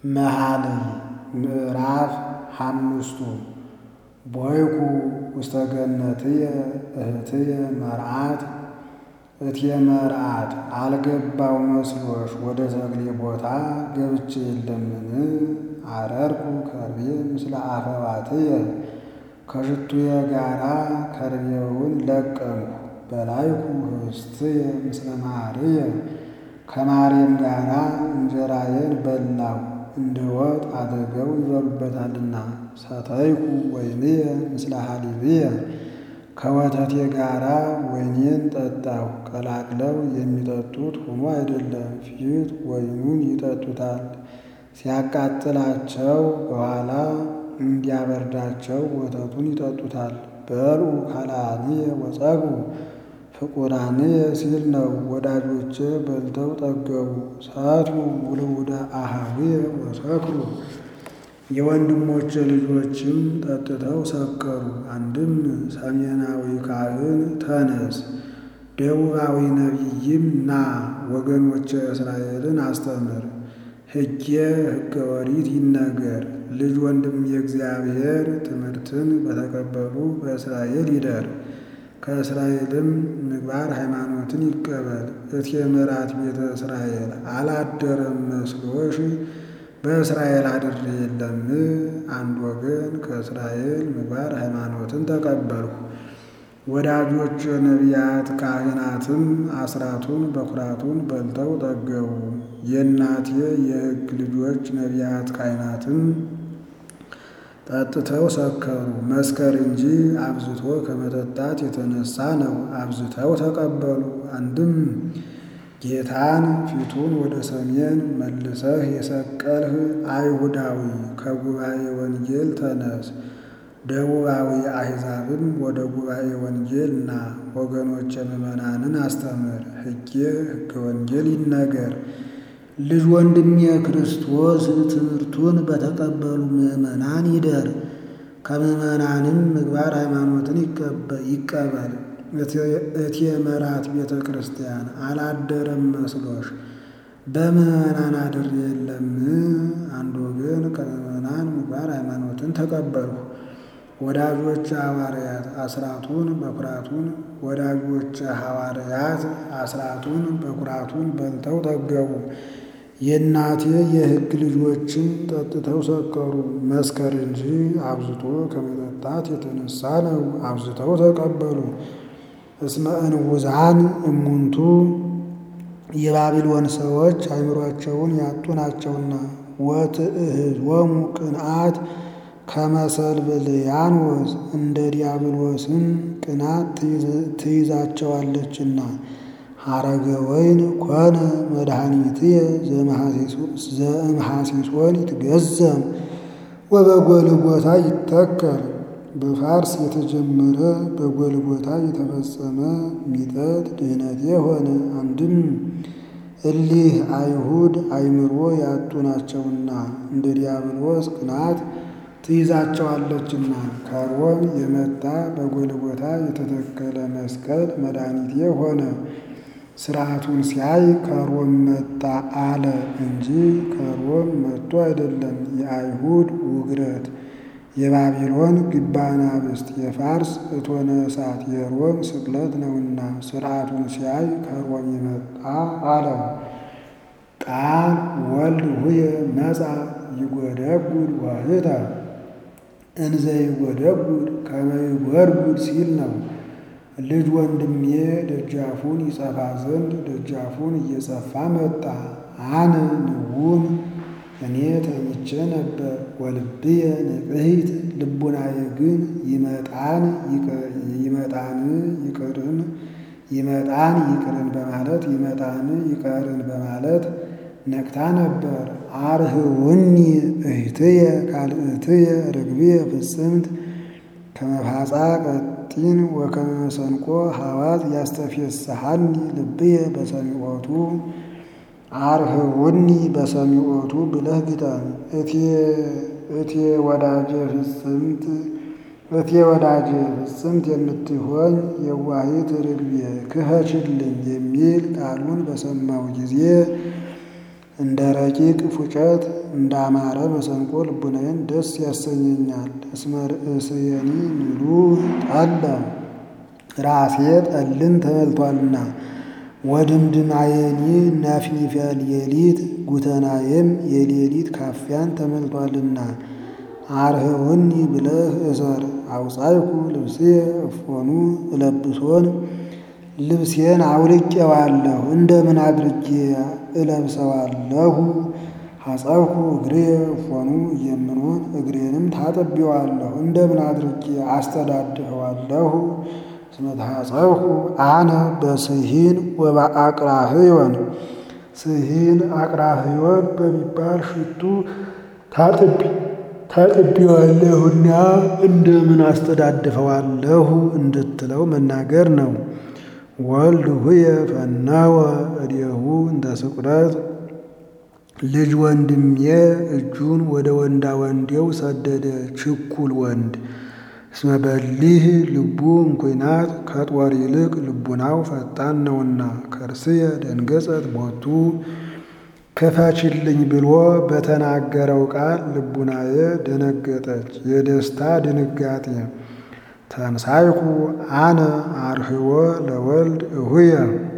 መኃልይ ምዕራፍ ሓሙሽቱ ቦይኩ ውስተ ገነትየ እህትየ መርዓት እትየ መርዓት አልገባው መስሎሽ ወደ ተክሌ ቦታ ገብቼ የለምን አረርኩ ከርቤ ምስለ አፈዋትየ ከሽቱየ ጋራ ከርቤውን ለቀምሁ በላይኩ ህብስትየ ምስለ ማርየ ከማርየም ጋራ እንጀራዬን በላሁ እንደ ወጥ አድርገው ይበሉበታልና። ሰተይኩ ወይንየ ምስለ ሐሊብየ ከወተቴ ጋራ ወይኔን ጠጣሁ። ቀላቅለው የሚጠጡት ሆኖ አይደለም፣ ፊት ወይኑን ይጠጡታል ሲያቃጥላቸው፣ በኋላ እንዲያበርዳቸው ወተቱን ይጠጡታል። በልዑ ካልአንየ ወጸግቡ ፍቁራንየ ሲል ነው። ወዳጆቼ በልተው ጠገቡ። ሰትዩ ውልውደ አኀዊየ ወሰክሩ የወንድሞቼ ልጆችም ጠጥተው ሰከሩ። አንድም ሰሜናዊ ካህን ተነስ፣ ደቡባዊ ነቢይም ና ወገኖቼ እስራኤልን አስተምር፣ ሕጌ ሕገ ኦሪት ይነገር። ልጅ ወንድም የእግዚአብሔር ትምህርትን በተቀበሉ በእስራኤል ይደር፣ ከእስራኤልም ምግባር ሃይማኖትን ይቀበል። እቴ ምራት ቤተ እስራኤል አላደረም መስሎሽ በእስራኤል አድሬ የለም። አንድ ወገን ከእስራኤል ምግባር ሃይማኖትን ተቀበልሁ። ወዳጆች ነቢያት ካህናትም አስራቱን በኩራቱን በልተው ጠገቡ። የእናቴ የሕግ ልጆች ነቢያት ካህናትም ጠጥተው ሰከሩ። መስከር እንጂ አብዝቶ ከመጠጣት የተነሳ ነው። አብዝተው ተቀበሉ። አንድም ጌታን ፊቱን ወደ ሰሜን መልሰህ የሰቀልህ አይሁዳዊ ከጉባኤ ወንጌል ተነስ፣ ደቡባዊ አሕዛብም ወደ ጉባኤ ወንጌል ና፣ ወገኖቼ ምዕመናንን አስተምር፣ ሕጌ ሕገ ወንጌል ይነገር። ልጅ ወንድሜ ክርስቶስ ትምህርቱን በተቀበሉ ምዕመናን ይደር፣ ከምዕመናንም ምግባር ሃይማኖትን ይቀበል። እቴ መራት ቤተ ክርስቲያን አላደረም መስሎሽ በምዕመናን አድሬ የለም። አንድ ወገን ከምዕመናን ምግባር ሃይማኖትን ተቀበልሁ። ወዳጆች ሐዋርያት አስራቱን በኩራቱን ወዳጆች ሐዋርያት አስራቱን በኩራቱን በልተው ጠገቡ። የእናቴ የሕግ ልጆችም ጠጥተው ሰከሩ። መስከር እንጂ አብዝቶ ከመጠጣት የተነሳ ነው። አብዝተው ተቀበሉ። እስመ እንውዛን እሙንቱ የባቢሎን ሰዎች አእምሯቸውን ያጡ ናቸውና። ወትእህዝወሙ ቅንዓት ከመሰልብልያኖስ እንደ ዲያብሎስም ቅናት ትይዛቸዋለችና። ሐረገ ወይን ኮነ መድኃኒትየ ዘእምሐሲሶን ይትገዘም ወበጎልጎታ ይተከል። በፋርስ የተጀመረ በጎልጎታ የተፈጸመ ሚጠት ድህነቴ ሆነ። አንድም እሊህ አይሁድ አእምሮ ያጡ ናቸውና እንደ ዲያብሎስ ቅናት ትይዛቸዋለችና። ከሮም የመጣ በጎልጎታ የተተከለ መስቀል መድኃኒቴ ሆነ። ሥርዓቱን ሲያይ ከሮም መጣ አለ እንጂ ከሮም መጥቶ አይደለም። የአይሁድ ውግረት የባቢሎን ግባናብስት የፋርስ እቶነ እሳት የሮም ስቅለት ነውና ሥርዓቱን ሲያይ ከሮም የመጣ አለው። ቃል ወልድ ሁየ መጻ ይጎደጉድ ዋህተ እንዘ ይጎደጉድ ከመ ይጎድጉድ ሲል ነው። ልጅ ወንድሜ ደጃፉን ይጸፋ ዘንድ ደጃፉን እየጸፋ መጣ። አነ ንዑም እኔ ተኝቼ ነበር። ወልብየ ንቅሕት ልቡናዬ ግን ይመጣን ይመጣን ይቅርን ይመጣን ይቅርን በማለት ይመጣን ይቀርን በማለት ነቅታ ነበር። አርህውኒ እህትየ ካልእትየ ርግብየ ፍጽምት ከመፋጻ ቀጢን ወከመ መሰንቆ ሐዋዝ ያስተፌስሐኒ ልብየ በሰሚዖቱ አርህውኒ በሰሚዖቱ ብለህ ግጠም። እቴ ወዳጄ ፍጽምት እቴ ወዳጄ ፍጽምት የምትሆኝ የዋሂት ርግቤ ክኸችልኝ የሚል ቃሉን በሰማው ጊዜ እንደ ረቂቅ ፉጨት እንዳማረ መሰንቆ ልቡናዬን ደስ ያሰኘኛል። እስመ ርእስየኒ ምሉእ ጠለ ራሴ ጠልን ተመልቷልና ወድምድማየኒ ናፍኒፈ ሌሊት ጉተናዬም የሌሊት ካፊያን ተመልቷልና አርህውኒ ብለህ እሰር። አውፃይኩ ልብስየ እፎኑ እለብሶን ልብሴን አውልቄዋለሁ እንደምን አድርጌ እለብሰዋለሁ? ሐፀብኩ እግሬ እፎኑ እየምኖን እግሬንም ታጥቤዋለሁ እንደምን አድርጌ አስተዳድፈዋለሁ? እስመ ተሐፀብኩ አነ በስሂን ወበአቅራህዮን ስሂን አቅራህዮን በሚባል ሽቱ ታጥቤዋለሁና እንደምን አስተዳድፈዋለሁ እንድትለው መናገር ነው። ወልድ ሁየ ፈናወ እዴሁ እንተ ስቁረት ልጅ ወንድሜ እጁን ወደ ወንዳ ወንዴው ሰደደ ችኩል ወንድ እስመ በሊህ ልቡ እንኩናት ከጦር ይልቅ ልቡናው ፈጣን ነውና ከርስየ ደንገጸት ቦቱ ክፈችልኝ ብሎ በተናገረው ቃል ልቡናዬ ደነገጠች፣ የደስታ ድንጋጤ። ተንሳይኩ አነ አርህወ ለወልድ እሁየ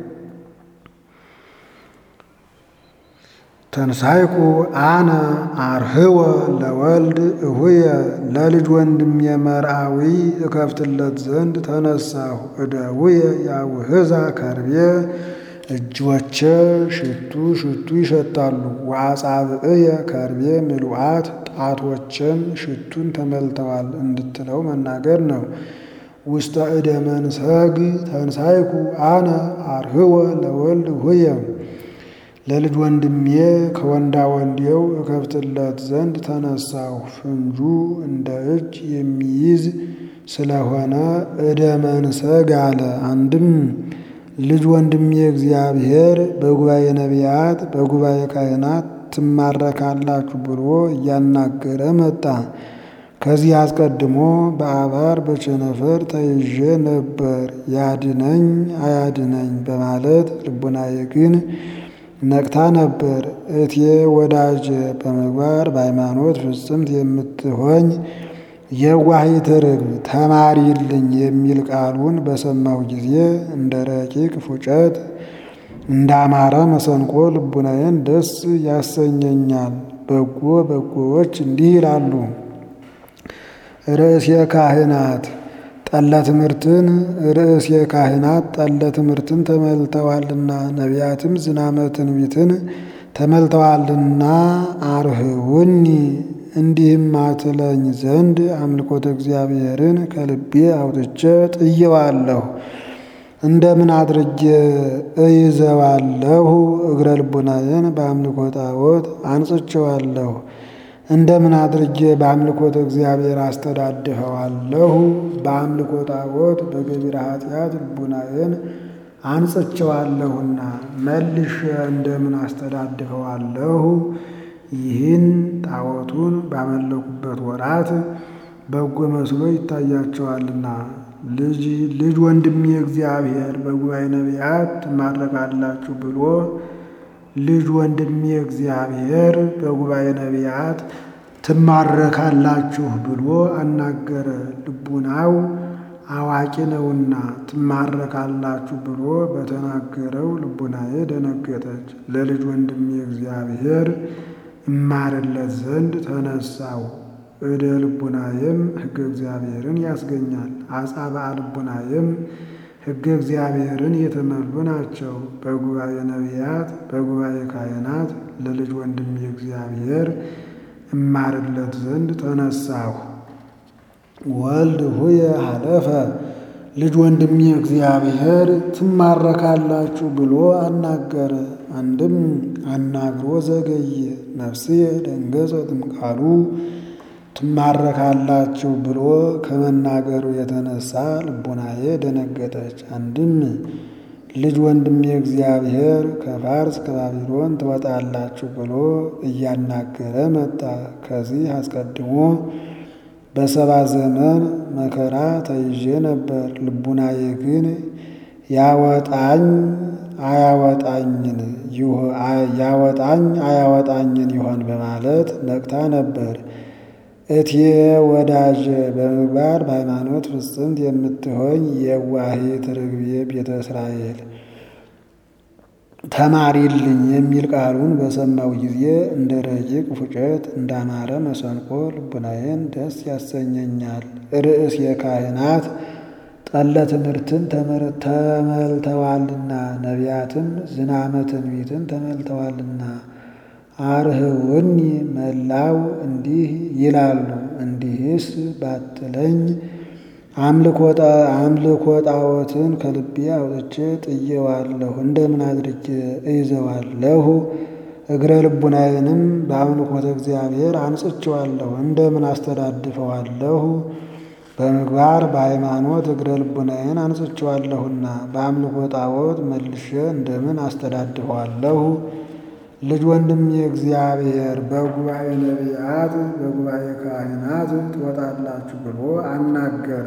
ተንሳይኩ አነ አርህወ ለወልድ እሁየ ለልጅ ወንድሜ መርአዊ እከፍትለት ዘንድ ተነሳሁ። እደውየ ያውህዛ ከርቤ እጆቼ ሽቱ ሽቱ ይሸታሉ። ወአጻብዕየ ከርቤ ምሉአት ጣቶቼም ሽቱን ተመልተዋል እንድትለው መናገር ነው። ውስተ እደ መንሰግ ተንሳይኩ አነ አርህወ ለወልድ እሁየ ለልጅ ወንድሜ ከወንዳ ወንዴው እከፍትለት ዘንድ ተነሳሁ። ፍንጁ እንደ እጅ የሚይዝ ስለሆነ እደ መንሰግ አለ። አንድም ልጅ ወንድሜ እግዚአብሔር በጉባኤ ነቢያት በጉባኤ ካህናት ትማረካላችሁ ብሎ እያናገረ መጣ። ከዚህ አስቀድሞ በአባር በቸነፈር ተይዤ ነበር፣ ያድነኝ አያድነኝ በማለት ልቡናዬ ግን ነቅታ ነበር። እቴ ወዳጄ በምግባር በሃይማኖት ፍጽምት የምትሆኝ የዋሂት ርግብ ተማሪልኝ የሚል ቃሉን በሰማሁ ጊዜ እንደ ረቂቅ ፉጨት እንዳማረ መሰንቆ ልቡናዬን ደስ ያሰኘኛል። በጎ በጎዎች እንዲህ ይላሉ። ርእሴ ካህናት ጠለ ትምህርትን ርእሴ ካህናት ጠለ ትምህርትን ተመልተዋልና ነቢያትም ዝናመ ትንቢትን ተመልተዋልና አርህውኒ እንዲህም አትለኝ ዘንድ አምልኮተ እግዚአብሔርን ከልቤ አውጥቼ ጥየዋለሁ። እንደምን አድርጌ እይዘዋለሁ? እግረ ልቡናዬን በአምልኮ ጣዖት አንጽቼዋለሁ። እንደምን አድርጌ በአምልኮተ እግዚአብሔር አስተዳድፈዋለሁ? በአምልኮ ጣዖት በገቢረ ኃጢአት ልቡናዬን አንጽቼዋለሁና መልሼ እንደምን አስተዳድፈዋለሁ? ይህን ጣዖቱን ባመለኩበት ወራት በጎ መስሎ ይታያቸዋልና። ልጅ ልጅ ወንድሜ እግዚአብሔር በጉባኤ ነቢያት ትማረካላችሁ ብሎ ልጅ ወንድሜ እግዚአብሔር በጉባኤ ነቢያት ትማረካላችሁ ብሎ አናገረ። ልቡናው አዋቂ ነውና ትማረካላችሁ ብሎ በተናገረው ልቡናዬ ደነገጠች። ለልጅ ወንድሜ እግዚአብሔር እማርለት ዘንድ ተነሳው። እደ ልቡናዬም ሕገ እግዚአብሔርን ያስገኛል። አጻብዓ ልቡናዬም ሕገ እግዚአብሔርን የተመሉ ናቸው። በጉባኤ ነቢያት በጉባኤ ካህናት ለልጅ ወንድሜ እግዚአብሔር እማርለት ዘንድ ተነሳሁ። ወልድ ሁየ ሀለፈ ልጅ ወንድሜ እግዚአብሔር ትማረካላችሁ ብሎ አናገረ። አንድም አናግሮ ዘገየ። ነፍስየ ደንገጸትም ቃሉ ትማረካላችሁ ብሎ ከመናገሩ የተነሳ ልቡናዬ ደነገጠች። አንድም ልጅ ወንድሜ እግዚአብሔር ከፋርስ ከባቢሎን ትወጣላችሁ ብሎ እያናገረ መጣ። ከዚህ አስቀድሞ በሰባ ዘመን መከራ ተይዤ ነበር። ልቡናዬ ግን ያወጣኝ አያወጣኝን ያወጣኝ አያወጣኝን ይሆን በማለት ነቅታ ነበር። እቴ ወዳጄ በምግባር በሃይማኖት ፍጽምት የምትሆኝ የዋሂት ርግቤ ቤተ እስራኤል ተማሪልኝ የሚል ቃሉን በሰማው ጊዜ እንደ ረቂቅ ፉጨት እንዳማረ መሰንቆ ልቡናዬን ደስ ያሰኘኛል። ርዕስ የካህናት ጠለ ትምህርትን ተመልተዋልና ነቢያትም ዝናመ ትንቢትን ተመልተዋልና አርህውኒ መላው እንዲህ ይላሉ። እንዲህስ ባትለኝ አምልኮ ጣዖትን ከልቤ አውጥቼ ጥዬዋለሁ። እንደምን አድርጌ እይዘዋለሁ? እግረ ልቡናዬንም በአምልኮተ እግዚአብሔር አንጽቼዋለሁ። እንደምን አስተዳድፈዋለሁ? በምግባር በሃይማኖት እግረ ልቡናዬን አንጽቼዋለሁና በአምልኮ ጣዖት መልሼ እንደምን አስተዳድፈዋለሁ? ልጅ ወንድም የእግዚአብሔር በጉባኤ ነቢያት በጉባኤ ካህናት ትወጣላችሁ ብሎ አናገረ።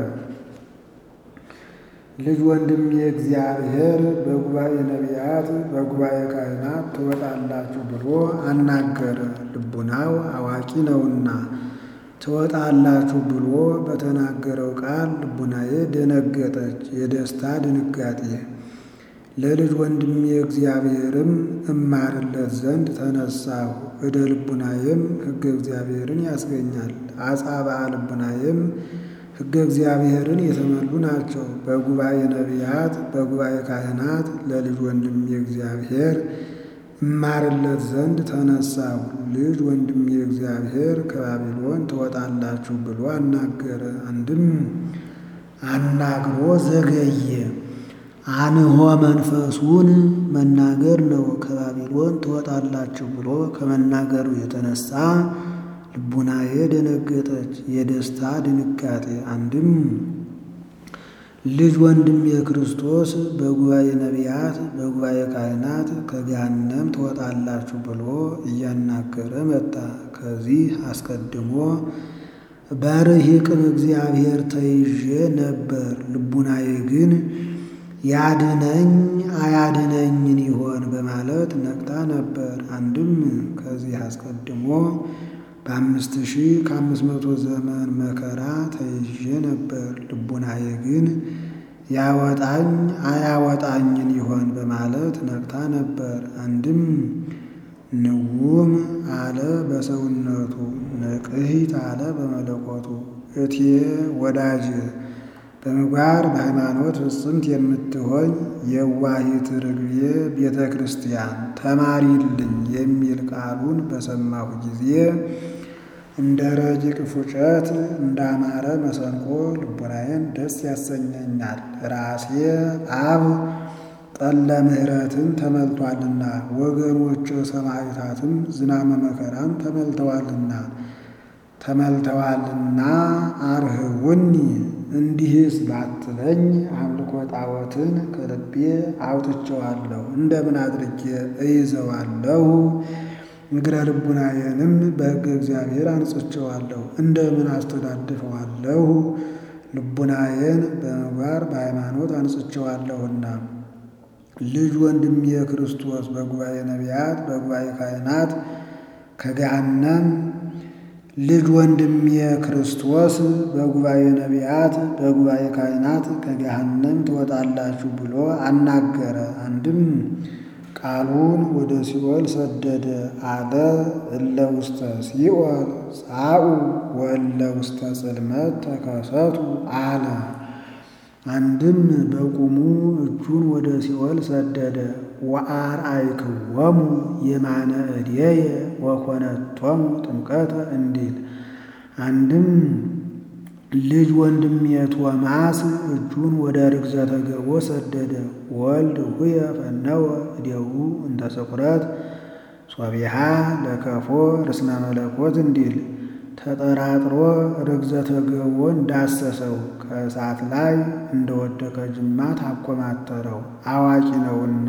ልጅ ወንድም የእግዚአብሔር በጉባኤ ነቢያት በጉባኤ ካህናት ትወጣላችሁ ብሎ አናገረ። ልቡናው አዋቂ ነውና ትወጣላችሁ ብሎ በተናገረው ቃል ልቡናዬ ደነገጠች፣ የደስታ ድንጋጤ። ለልጅ ወንድሜ እግዚአብሔርም እማርለት ዘንድ ተነሳሁ። እደ ልቡናዬም ሕገ እግዚአብሔርን ያስገኛል። አጻብዓ ልቡናዬም ሕገ እግዚአብሔርን የተመሉ ናቸው። በጉባኤ ነቢያት በጉባኤ ካህናት ለልጅ ወንድሜ እግዚአብሔር እማርለት ዘንድ ተነሳሁ። ልጅ ወንድሜ እግዚአብሔር ከባቢሎን ትወጣላችሁ ብሎ አናገረ። አንድም አናግሮ ዘገየ። አንሆ መንፈሱን መናገር ነው። ከባቢሎን ትወጣላችሁ ብሎ ከመናገሩ የተነሳ ልቡናዬ ደነገጠች፣ የደስታ ድንጋጤ። አንድም ልጅ ወንድም የክርስቶስ በጉባኤ ነቢያት በጉባኤ ካህናት ከገሃነም ትወጣላችሁ ብሎ እያናገረ መጣ። ከዚህ አስቀድሞ በርሂቅም እግዚአብሔር ተይዤ ነበር። ልቡናዬ ግን ያድነኝ አያድነኝን ይሆን በማለት ነቅታ ነበር። አንድም ከዚህ አስቀድሞ በአምስት ሺህ ከአምስት መቶ ዘመን መከራ ተይዤ ነበር። ልቡናዬ ግን ያወጣኝ አያወጣኝን ይሆን በማለት ነቅታ ነበር። አንድም ንውም አለ በሰውነቱ ንቅሂት አለ በመለኮቱ እቴ ወዳጅ በምግባር በሃይማኖት ፍጽምት የምትሆኝ የዋሂት ርግቤ ቤተ ክርስቲያን ተማሪልኝ የሚል ቃሉን በሰማሁ ጊዜ እንደ ረቂቅ ፉጨት እንዳማረ መሰንቆ ልቡናዬን ደስ ያሰኘኛል። ራሴ አብ ጠለ ምሕረትን ተመልቷልና ወገኖች ሰማዕታትም ዝናመ መከራን ተመልተዋልና ተመልተዋልና አርህውኒ እንዲህስ ባትለኝ አምልኮ ጣዖትን ከልቤ አውጥቼዋለሁ። እንደምን አድርጌ እይዘዋለሁ? እግረ ልቡናዬንም በሕገ እግዚአብሔር አንጽቼዋለሁ። እንደምን አስተዳድፈዋለሁ? ልቡናዬን በምግባር በሃይማኖት አንጽቼዋለሁና። ልጅ ወንድሜ ክርስቶስ በጉባኤ ነቢያት በጉባኤ ካህናት ከገሃነም ልጅ ወንድሜ ክርስቶስ በጉባኤ ነቢያት በጉባኤ ካህናት ከገሃነም ትወጣላችሁ ብሎ አናገረ። አንድም ቃሉን ወደ ሲኦል ሰደደ አለ። እለ ውስተ ሲኦል ጻኡ ወእለ ውስተ ጽልመት ተከሰቱ አለ። አንድም በቁሙ እጁን ወደ ሲኦል ሰደደ። ወአርአይክዎሙ የማነ እዴየ ወኮነቶሙ ጥምቀተ እንዲል። አንድም ልጅ ወንድሜ ቶማስ እጁን ወደ ርግዘተ ገቦ ሰደደ። ወልድ ሁየ ፈነወ እዴሁ እንተ ስቁረት ሶቢሃ ለከፎ ርስነ መለኮት እንዲል ተጠራጥሮ ርግዘተ ገቦን ዳሰሰው። ከእሳት ላይ እንደወደቀ ጅማት አኮማተረው። አዋቂ ነውና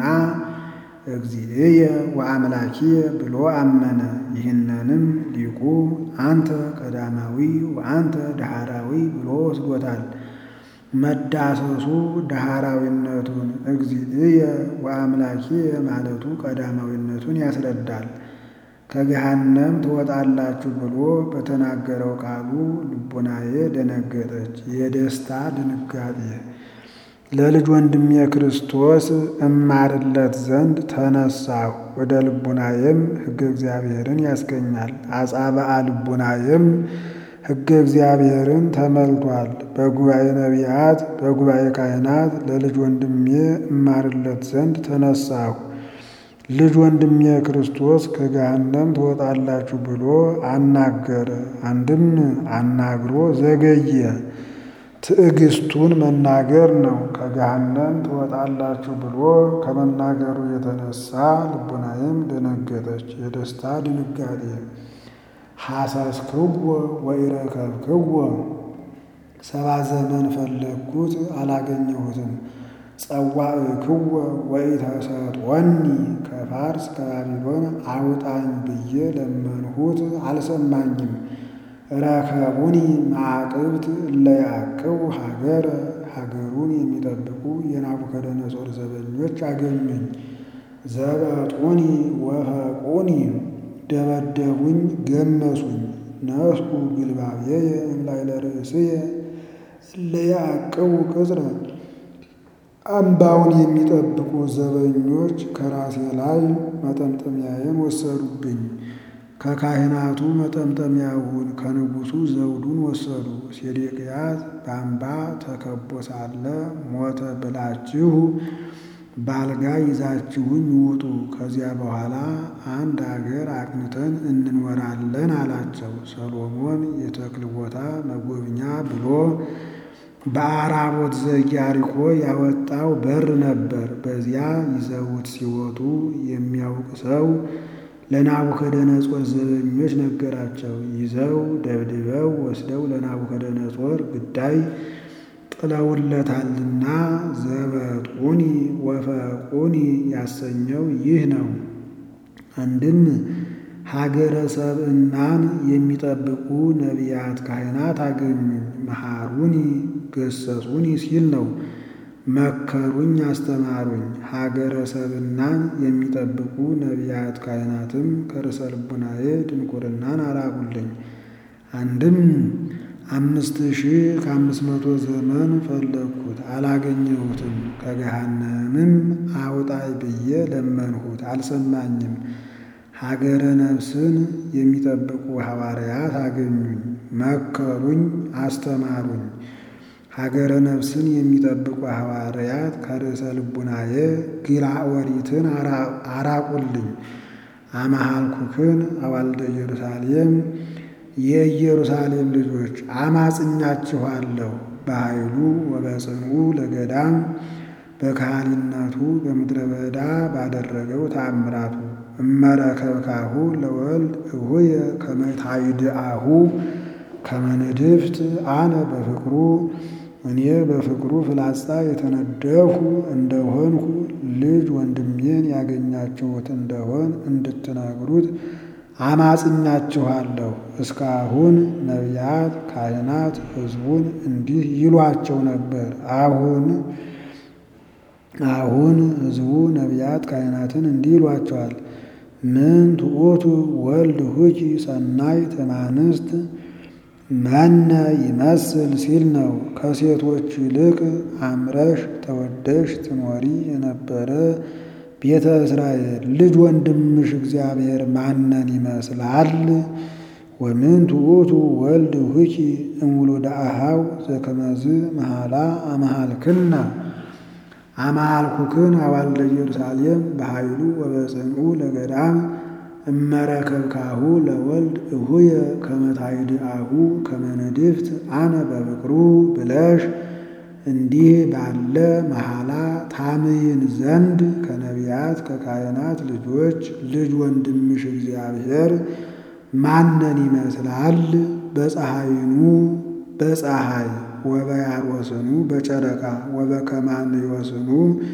እግዚእየ ወአምላኪየ ብሎ አመነ። ይህንንም ሊቁ አንተ ቀዳማዊ ወአንተ ዳህራዊ ብሎ ወስዶታል። መዳሰሱ ዳህራዊነቱን እግዚእየ ወአምላኪየ ማለቱ ቀዳማዊነቱን ያስረዳል። ከገሃነም ትወጣላችሁ ብሎ በተናገረው ቃሉ ልቡናዬ ደነገጠች፣ የደስታ ድንጋጤ። ለልጅ ወንድሜ ክርስቶስ እማርለት ዘንድ ተነሳሁ። ወደ ልቡናዬም ሕገ እግዚአብሔርን ያስገኛል። አጻብዓ ልቡናዬም ሕገ እግዚአብሔርን ተመልቷል። በጉባኤ ነቢያት፣ በጉባኤ ካህናት ለልጅ ወንድሜ እማርለት ዘንድ ተነሳሁ። ልጅ ወንድሜ ክርስቶስ ከገሃነም ትወጣላችሁ ብሎ አናገረ። አንድም አናግሮ ዘገየ። ትዕግስቱን መናገር ነው። ከገሃነም ትወጣላችሁ ብሎ ከመናገሩ የተነሳ ልቡናዬም ደነገጠች፣ የደስታ ድንጋጤ። ሐሰስክዎ ወኢረከብክዎ ሰባ ዘመን ፈለግኩት አላገኘሁትም። ጸዋዕክዎ ወኢተሰጦኒ ከፋርስ ከባቢሎን አውጣኝ ብዬ ለመንሁት አልሰማኝም። ረከቡኒ ማዕቅብት እለያቅቡ ሀገረ ሀገሩን የሚጠብቁ የናቡከደነጾር ዘበኞች አገኙኝ። ዘበጡኒ ወፈቁኒ ደበደቡኝ፣ ገመሱኝ። ነስኩ ግልባብየ እምላዕለ ርእስየ እለያቅቡ ቅጽረ አምባውን የሚጠብቁ ዘበኞች ከራሴ ላይ መጠምጠሚያዬን ወሰዱብኝ። ከካህናቱ መጠምጠሚያውን ከንጉሡ ዘውዱን ወሰዱ። ሴዴቅያስ በአምባ ተከቦ ሳለ ሞተ ብላችሁ ባልጋ ይዛችሁኝ ውጡ፣ ከዚያ በኋላ አንድ አገር አቅንተን እንኖራለን አላቸው። ሰሎሞን የተክል ቦታ መጎብኛ ብሎ በአራቦት ዘኢያሪኮ ያወጣው በር ነበር። በዚያ ይዘውት ሲወጡ የሚያውቅ ሰው ለናቡከደነጾር ዘበኞች ነገራቸው። ይዘው ደብድበው ወስደው ለናቡከደነጾር ግዳይ ጥለውለታልና ዘበጡኒ ወፈቁኒ ያሰኘው ይህ ነው። አንድም ሀገረ ሰብእናን የሚጠብቁ ነቢያት ካህናት አገኙኝ። መሃሩኒ ገሰጹኒ ሲል ነው። መከሩኝ፣ አስተማሩኝ። ሀገረ ሰብእናን የሚጠብቁ ነቢያት ካህናትም ከርዕሰ ልቡናዬ ድንቁርናን አራቁልኝ። አንድም አምስት ሺህ ከአምስት መቶ ዘመን ፈለግኩት አላገኘሁትም። ከገሃነምም አውጣይ ብዬ ለመንሁት አልሰማኝም። ሀገረ ነፍስን የሚጠብቁ ሐዋርያት አገኙኝ፣ መከሩኝ፣ አስተማሩኝ። ሀገረ ነፍስን የሚጠብቁ ሐዋርያት ከርዕሰ ልቡናዬ ግራ ወሪትን አራቁልኝ። አማሃልኩክን አዋልደ ኢየሩሳሌም የኢየሩሳሌም ልጆች አማጽኛችኋለሁ። በኃይሉ ወበጽንኡ ለገዳም በካህሊነቱ በምድረ በዳ ባደረገው ተአምራቱ እመረከብካሁ ለወልድ እሁየ ከመታይድአሁ ከመንድፍት አነ በፍቅሩ እኔ በፍቅሩ ፍላጻ የተነደፍሁ እንደሆንሁ ልጅ ወንድሜን ያገኛችሁት እንደሆን እንድትነግሩት አማጽኛችኋለሁ። እስካሁን ነቢያት፣ ካህናት ሕዝቡን እንዲህ ይሏቸው ነበር። አሁን አሁን ሕዝቡ ነቢያት ካህናትን እንዲህ ይሏቸዋል። ምን ትዑቱ ወልድ ሁኪ ሰናይ ተማንስት መነ ይመስል ሲል ነው። ከሴቶች ይልቅ አምረሽ ተወደሽ ትኖሪ የነበረ ቤተ እስራኤል ልጅ ወንድምሽ እግዚአብሔር ማነን ይመስላል? ወምን ትዑቱ ወልድ ሁኪ እምውሉደ አኀው ዘከመዝ መሃላ አመሃልክና አመሃልኩክን አዋልደ ኢየሩሳሌም በኃይሉ ወበጽንኡ ለገዳም እመረከብካሁ ለወልድ እሁየ ከመታይድአሁ ከመነድፍት አነ በፍቅሩ ብለሽ እንዲህ ባለ መሐላ ታምይን ዘንድ ከነቢያት ከካህናት ልጆች ልጅ ወንድምሽ እግዚአብሔር ማነን ይመስላል? በፀሐይኑ በፀሐይ ወበያርወስኑ በጨረቃ ወበከማን ይወስኑ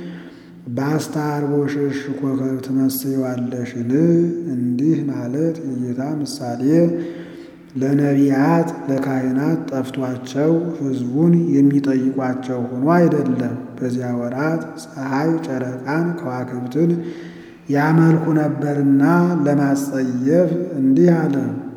በአስታርቦሽሽ ኮከብ ትመስዪዋለሽን? እንዲህ ማለት የጌታ ምሳሌ ለነቢያት ለካህናት ጠፍቷቸው ሕዝቡን የሚጠይቋቸው ሆኖ አይደለም። በዚያ ወራት ፀሐይ፣ ጨረቃን፣ ከዋክብትን ያመልኩ ነበርና ለማጸየፍ እንዲህ አለ።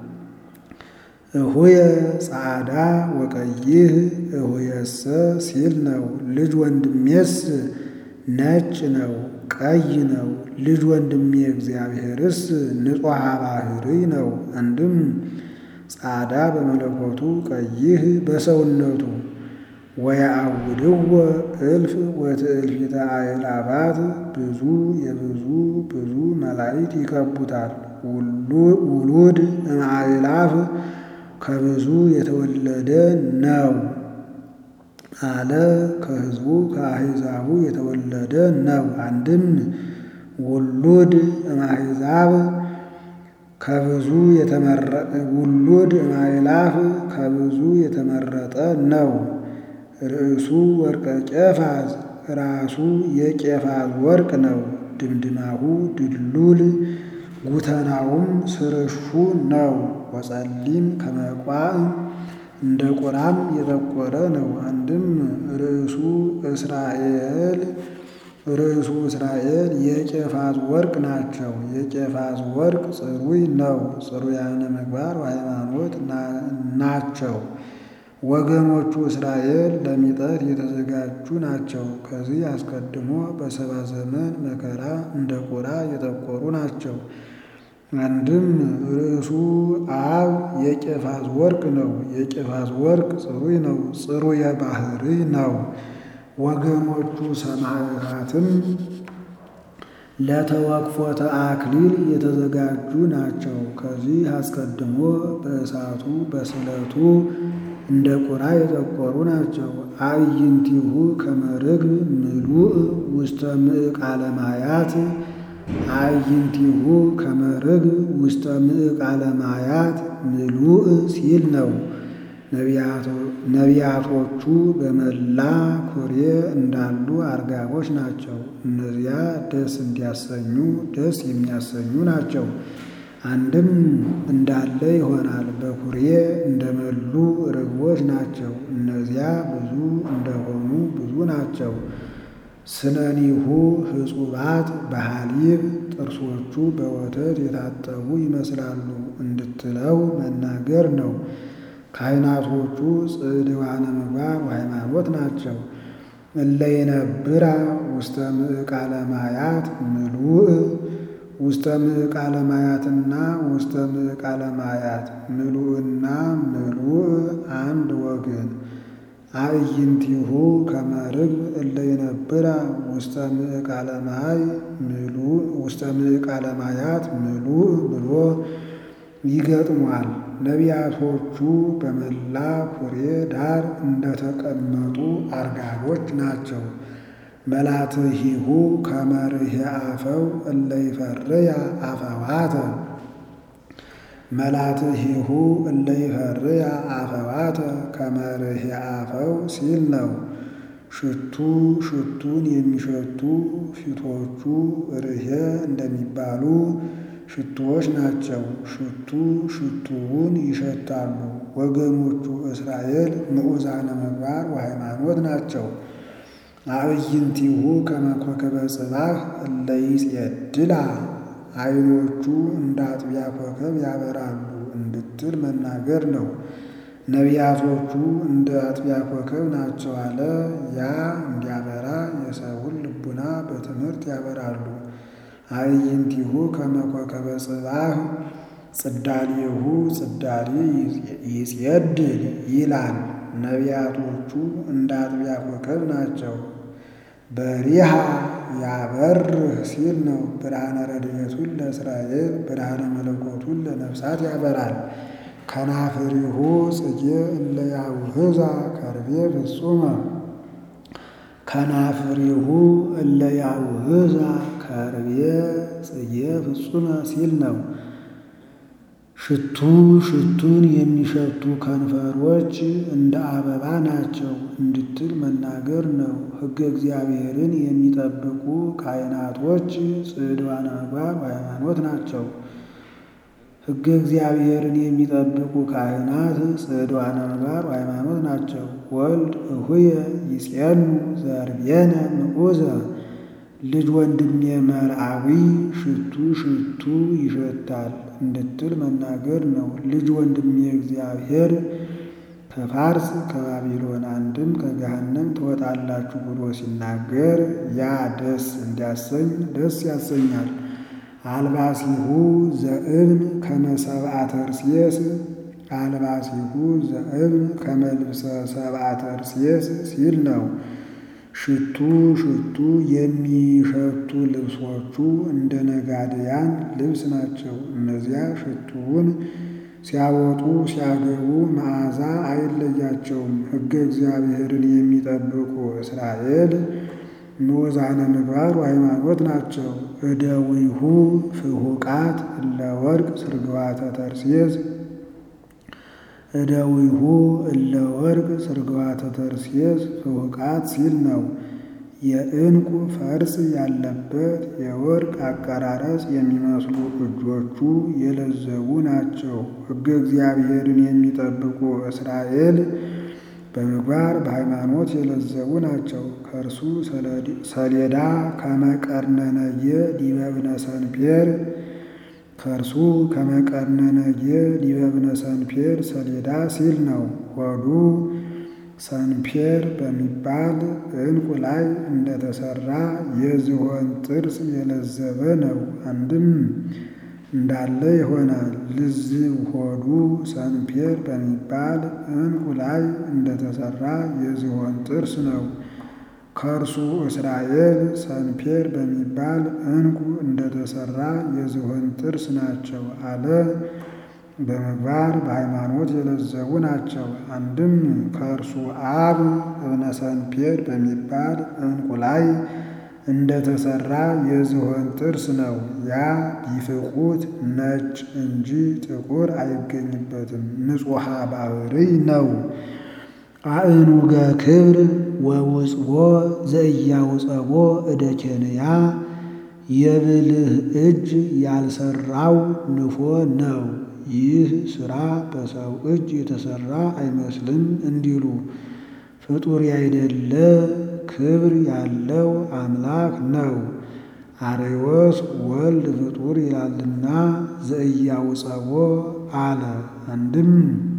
እሁየ ጻዕዳ ወቀይህ እሁየሰ ሲል ነው። ልጅ ወንድሜስ ነጭ ነው ቀይ ነው። ልጅ ወንድሜ እግዚአብሔርስ ንጹሐ ባሕርይ ነው። አንድም ጻዕዳ በመለኮቱ ቀይህ በሰውነቱ ወየአውድዎ እልፍ ወትእልፊተ አእላፋት ብዙ የብዙ ብዙ መላእክት ይከቡታል። ውሉድ እምአእላፍ ከብዙ የተወለደ ነው አለ። ከሕዝቡ ከአሕዛቡ የተወለደ ነው። አንድም ውሉድ እምአሕዛብ ከብዙ ውሉድ እምአእላፍ ከብዙ የተመረጠ ነው። ርእሱ ወርቀ ቄፋዝ ራሱ የቄፋዝ ወርቅ ነው። ድምድማሁ ድሉል ጉተናውም ስርሹ ነው። ወጸሊም ከመቋዕ እንደ ቁራም የጠቆረ ነው። አንድም ርእሱ እስራኤል ርእሱ እስራኤል የቄፋዝ ወርቅ ናቸው። የቄፋዝ ወርቅ ጽሩይ ነው። ጽሩያነ ምግባር ሃይማኖት ናቸው። ወገኖቹ እስራኤል ለሚጠት የተዘጋጁ ናቸው። ከዚህ አስቀድሞ በሰባ ዘመን መከራ እንደ ቁራ የጠቆሩ ናቸው። አንድም ርእሱ አብ የቄፋዝ ወርቅ ነው። የቄፋዝ ወርቅ ጽሩይ ነው። ጽሩየ ባሕርይ ነው። ወገኖቹ ሰማዕታትም ለተወክፎተ አክሊል የተዘጋጁ ናቸው። ከዚህ አስቀድሞ በእሳቱ በስለቱ እንደ ቁራ የጠቆሩ ናቸው። አዕይንቲሁ ከመ ርግብ ምሉእ ውስተ ምዕቃለ ማያት አዕይንቲሁ ከመ ርግብ ውስተ ምዕቃለ ማያት ምሉእ ሲል ነው። ነቢያቶቹ በመላ ኩሬ እንዳሉ አርጋቦች ናቸው። እነዚያ ደስ እንዲያሰኙ ደስ የሚያሰኙ ናቸው። አንድም እንዳለ ይሆናል። በኩሬ እንደመሉ ርግቦች ናቸው። እነዚያ ብዙ እንደሆኑ ብዙ ናቸው። ስነኒሁ ሕጹባት በሐሊብ ጥርሶቹ በወተት የታጠቡ ይመስላሉ እንድትለው መናገር ነው። ካህናቶቹ ጽድዋነ ምግባር ወሃይማኖት ናቸው። እለይነብራ ውስተ ምዕቃለ ማያት ምሉእ ውስተ ምዕቃለ ማያትና ውስተ ምዕቃለ ማያት ምሉእና ምሉእ አንድ ወገን አዕይንቲሁ ከመ ርግብ እለይነብራ ውስተ ምዕቃለ ማይ ምሉእ ውስተ ምዕቃለ ማያት ምሉእ ብሎ ይገጥሟል። ነቢያቶቹ በመላ ኩሬ ዳር እንደተቀመጡ አርጋቦች ናቸው። መላትሂሁ ከመ ርኅየ አፈው እለ ይፈርያ አፈዋተ መላትሂሁ እለ ይፈርያ አፈዋተ ከመ ርኅየ አፈው ሲል ነው። ሽቱ ሽቱን የሚሸቱ ፊቶቹ ርኅየ እንደሚባሉ ሽቱዎች ናቸው። ሽቱ ሽቱውን ይሸታሉ። ወገኖቹ እስራኤል ምዑዛነ ምግባር ወሃይማኖት ናቸው። አዕይንቲሁ ከመ ኮከበ ጽባሕ እለ ይጼድላ ዓይኖቹ እንደ አጥቢያ ኮከብ ያበራሉ እንድትል መናገር ነው። ነቢያቶቹ እንደ አጥቢያ ኮከብ ናቸው አለ። ያ እንዲያበራ የሰውን ልቡና በትምህርት ያበራሉ። አዕይንቲሁ ከመ ኮከበ ጽባሕ ጽዳሌሁ ጽዳሌ ይጼድል ይላል። ነቢያቶቹ እንደ አጥቢያ ኮከብ ናቸው። በሪሃ ያበርህ ሲል ነው። ብርሃነ ረድኤቱን ለእስራኤል ብርሃነ መለኮቱን ለነፍሳት ያበራል። ከናፍሪሁ ጽጌ እለ ያውህዛ ከርቤ ፍጹመ ከናፍሪሁ እለ ያውህዛ ከርቤ ጽጌ ፍጹመ ሲል ነው። ሽቱ ሽቱን የሚሸቱ ከንፈሮች እንደ አበባ ናቸው እንድትል መናገር ነው። ሕገ እግዚአብሔርን የሚጠብቁ ካህናቶች ጽድዋነ ምግባር ሃይማኖት ናቸው። ሕገ እግዚአብሔርን የሚጠብቁ ካህናት ጽዕድዋነ ምግባር ሃይማኖት ናቸው። ወልድ እሁየ ይጼኑ ዘርቤነ ምዑዘ ልጅ ወንድሜ መርአዊ ሽቱ ሽቱ ይሸታል እንድትል መናገር ነው። ልጅ ወንድሜ እግዚአብሔር ከፋርስ ከባቢሎን አንድም ከገሃነም ትወጣላችሁ ብሎ ሲናገር ያ ደስ እንዲያሰኝ ደስ ያሰኛል። አልባሲሁ ዘእብን ከመ ሰብአ ተርሴስ አልባሲሁ ዘእብን ከመ ልብሰ ሰብአ ተርሴስ ሲል ነው። ሽቱ ሽቱ የሚሸቱ ልብሶቹ እንደ ነጋድያን ልብስ ናቸው። እነዚያ ሽቱውን ሲያወጡ ሲያገቡ መዓዛ አይለያቸውም። ሕገ እግዚአብሔርን የሚጠብቁ እስራኤል ምዑዛነ ምግባር ሃይማኖት ናቸው። እደዊሁ ፍሁቃት እለ ወርቅ ስርግዋተ ተርሴስ እደዊሁ እለ ወርቅ ስርግዋተ ተርሴስ ፍሁቃት ሲል ነው። የዕንቁ ፈርስ ያለበት የወርቅ አቀራረጽ የሚመስሉ እጆቹ የለዘቡ ናቸው። ሕገ እግዚአብሔርን የሚጠብቁ እስራኤል በምግባር በሃይማኖት የለዘቡ ናቸው። ከእርሱ ሰሌዳ ከመቀርነነየ ዲበብነ ሰንፔር ከእርሱ ከመቀርነነየ ዲበብነ ሰንፔር ሰሌዳ ሲል ነው። ሆዱ ሰንፔር በሚባል ዕንቁ ላይ እንደተሰራ የዝሆን ጥርስ የለዘበ ነው። አንድም እንዳለ ይሆናል። ልዝብ ሆዱ ሰንፔር በሚባል ዕንቁ ላይ እንደተሰራ የዝሆን ጥርስ ነው። ከእርሱ እስራኤል ሰንፔር በሚባል ዕንቁ እንደተሰራ የዝሆን ጥርስ ናቸው አለ። በምግባር በሃይማኖት የለዘቡ ናቸው። አንድም ከእርሱ አብ እብነ ሰንፔር በሚባል ዕንቁ ላይ እንደተሰራ የዝሆን ጥርስ ነው። ያ ቢፍቁት ነጭ እንጂ ጥቁር አይገኝበትም፣ ንጹሐ ባሕርይ ነው። አእኑገ ክብር ወውፅቦ ዘእያውፀቦ እደ ኬንያ የብልህ እጅ ያልሰራው ንፎ ነው። ይህ ሥራ በሰው እጅ የተሰራ አይመስልም እንዲሉ ፍጡር ያይደለ ክብር ያለው አምላክ ነው። አርዮስ ወልድ ፍጡር ይላልና ዘእያውፀቦ አለ። አንድም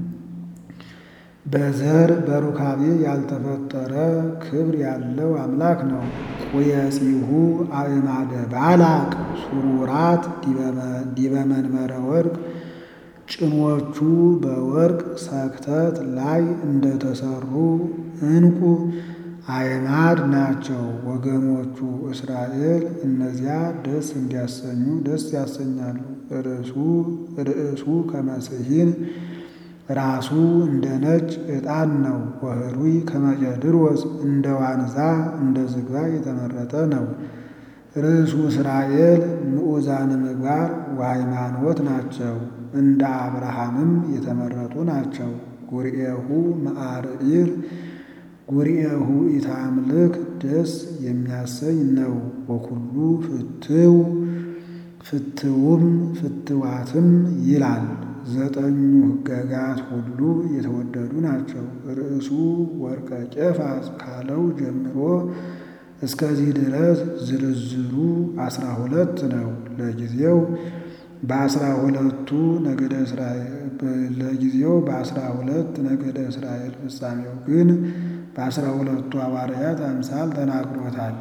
በዘር በሩካቤ ያልተፈጠረ ክብር ያለው አምላክ ነው። ቁየጺሁ አእማደ ባላቅ ሱሩራት ዲበ መንበረ ወርቅ ጭኖቹ በወርቅ ሰክተት ላይ እንደተሰሩ ዕንቁ አዕማድ ናቸው። ወገኖቹ እስራኤል እነዚያ ደስ እንዲያሰኙ ደስ ያሰኛሉ። ርእሱ ርእሱ ከመስሂን ራሱ እንደ ነጭ ዕጣን ነው። ወህሩይ ከመቄድሮስ እንደ ዋንዛ እንደ ዝግባ የተመረጠ ነው። ርእሱ እስራኤል ምዑዛነ ምግባር ወሃይማኖት ናቸው። እንደ አብርሃምም የተመረጡ ናቸው። ጉርኤሁ መዓርኢር ጉርኤሁ ኢታምልክ ደስ የሚያሰኝ ነው። ወኩሉ ፍትው ፍትውም ፍትዋትም ይላል። ዘጠኙ ሕገጋት ሁሉ የተወደዱ ናቸው። ርእሱ ወርቀ ቄፋዝ ካለው ጀምሮ እስከዚህ ድረስ ዝርዝሩ አስራ ሁለት ነው። ለጊዜው በአስራ ሁለቱ ነገደ እስራኤል ለጊዜው በአስራ ሁለት ነገደ እስራኤል ፍጻሜው ግን በአስራ ሁለቱ ሐዋርያት አምሳል ተናግሮታል።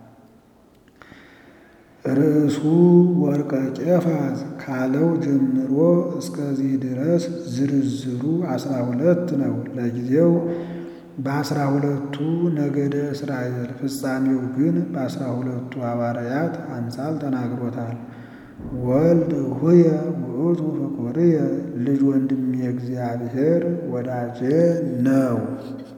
ርእሱ ወርቀ ቄፋዝ ካለው ጀምሮ እስከዚህ ድረስ ዝርዝሩ አስራ ሁለት ነው። ለጊዜው በአስራ ሁለቱ ነገደ እስራኤል ፍጻሜው ግን በአስራ ሁለቱ ሐዋርያት አምሳል ተናግሮታል። ወልድ ሁየ ውእቱ ፍቁርየ ልጅ ወንድም የእግዚአብሔር ወዳጄ ነው።